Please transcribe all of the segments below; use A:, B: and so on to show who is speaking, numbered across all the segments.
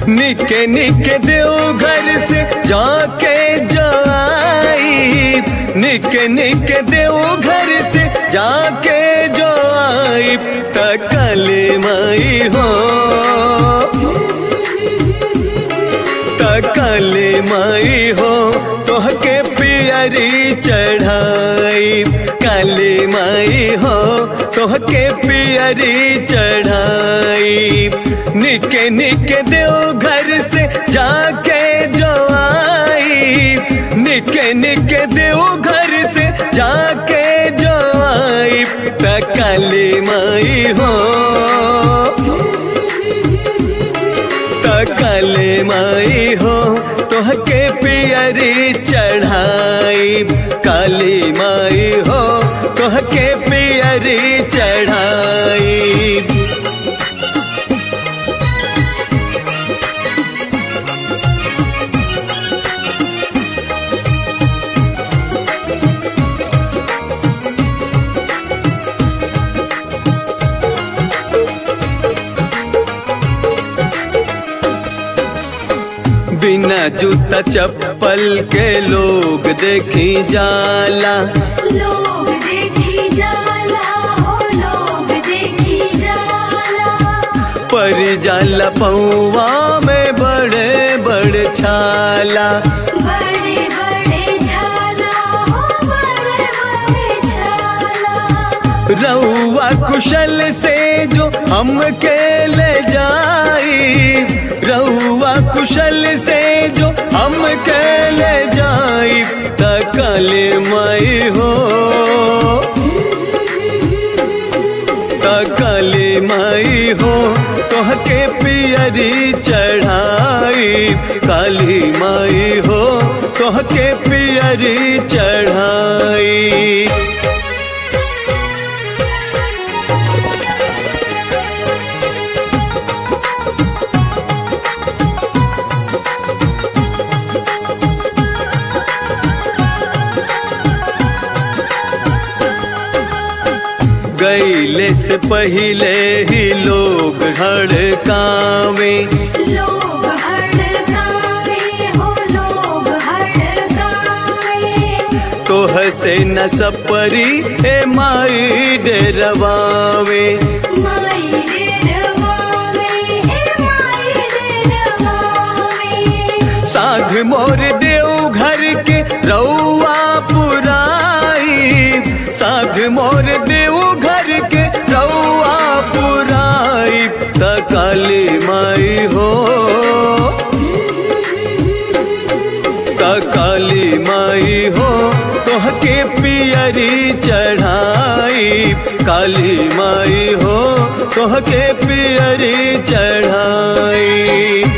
A: निके निके देव घर से जाके जाई निके निके देव घर से जाके जाई तकले माई हो तकले माई हो तोहके पियरी चढ़ाई काली माई हो तोहके पियरी चढ़ाई निके निके देव घर से जाके जो आई निके निके देव घर से जाके जो आई तकली माई हो तकले माई हो तोहके पियरी चढ़ाई काली माई हो तोहके पियरी चढ़ाई बिना जूता चप्पल के लोग देखी जाला
B: लोग देखी जाला हो लोग देखी जाला
A: पर जाला पौवा में बड़े बड़े छाला
B: बड़े बड़े झाला हो बड़े बड़े झाला
A: रउआ कुशल से जो हमके ले जाई रउआ कुशल से जो हमके ले जाई तकले माई हो तकले माई हो तोहके पियरी चढ़ाई काली माई हो तोहके पियरी चढ़ाई गईले से पहले ही लोग हड़कावे
B: लोग हड़कावे हो लोग हड़कावे
A: तोह से न सपरी ए माई डरवावे
B: माई डेरवावे हे माई डेरवावे
A: साघ मोर देव घर के रउआ पुराई साघ मोर देव घर के रउआ पुराई तकाली माई हो काली माई हो तोहके पियरी चढ़ाई काली माई हो तोहके पियरी चढ़ाई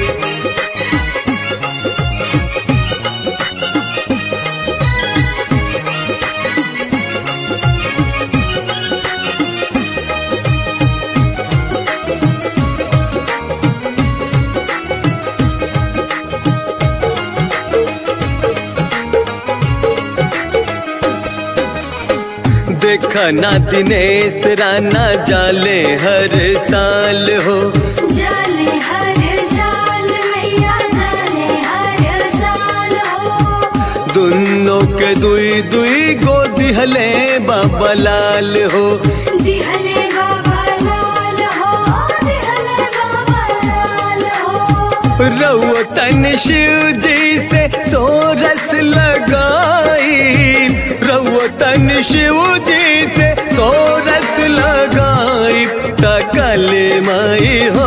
A: देखा ना दिनेश राना जाले हर साल हो
B: जाले हर साल मैया जाले हर साल हो
A: दुनों के दुई दुई गोदी हले बाबा लाल हो
B: दिहले बाबा लाल हो दिहले बाबा लाल हो
A: रउतन शिव जी से सोरस लगाई रउतन शिव जी से सोरस लगाई तकल माई हो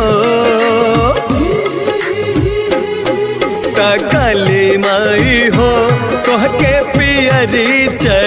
A: तकल माई हो तोहके पियरी चढ़